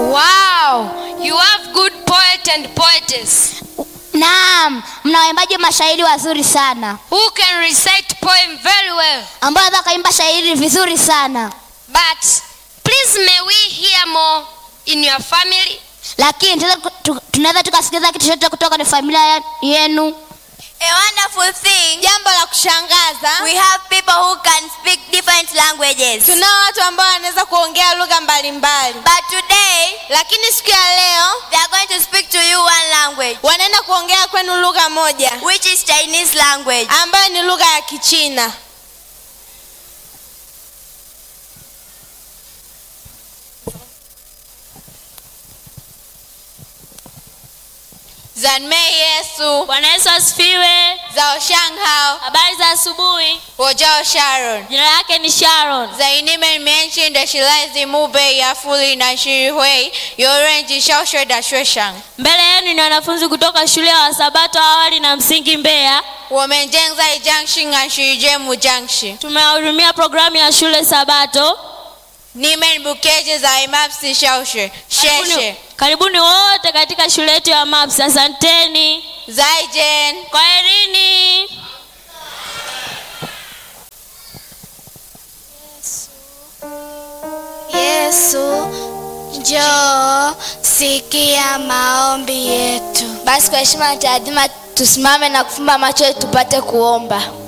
Wow, you have good poet and poetess naam mna waimbaji mashairi wazuri sana who can recite poem very well. ambao wanaweza wakaimba shairi vizuri sana But please may we hear more in your family? lakini tunaweza tu- tunaweza tukasikiliza kitu chochote kutoka kwenye familia ya- yenu A wonderful thing. jambo la kushangaza We have people who can speak different languages. tunao watu ambao wanaweza kuongea lugha mbalimbali But today, lakini siku ya leo they are going to speak to you one language, wanaenda kuongea kwenu lugha moja which is Chinese language. ambayo ni lugha ya kichina 赞美耶稣， bwana yesu asifiwe 早上好， habari za asubuhi 我叫 Sharon。 jina lake ni sharon 在你们面前的是来自墓碑亚福里南区会有人及小学的学生。 mbele yenu ni wanafunzi kutoka shule ya wasabato awali na msingi mbeya 我们正在讲新安区节目讲师， tumewahudumia programu ya shule sabato 你们不可以在 MAPS 小学，谢 karibuni, 谢， karibuni wote katika shule yetu ya maps asanteni 再见。 kwaherini yesu njoo sikia maombi yetu basi kwa heshima na taadhima tusimame na kufumba macho yetu tupate kuomba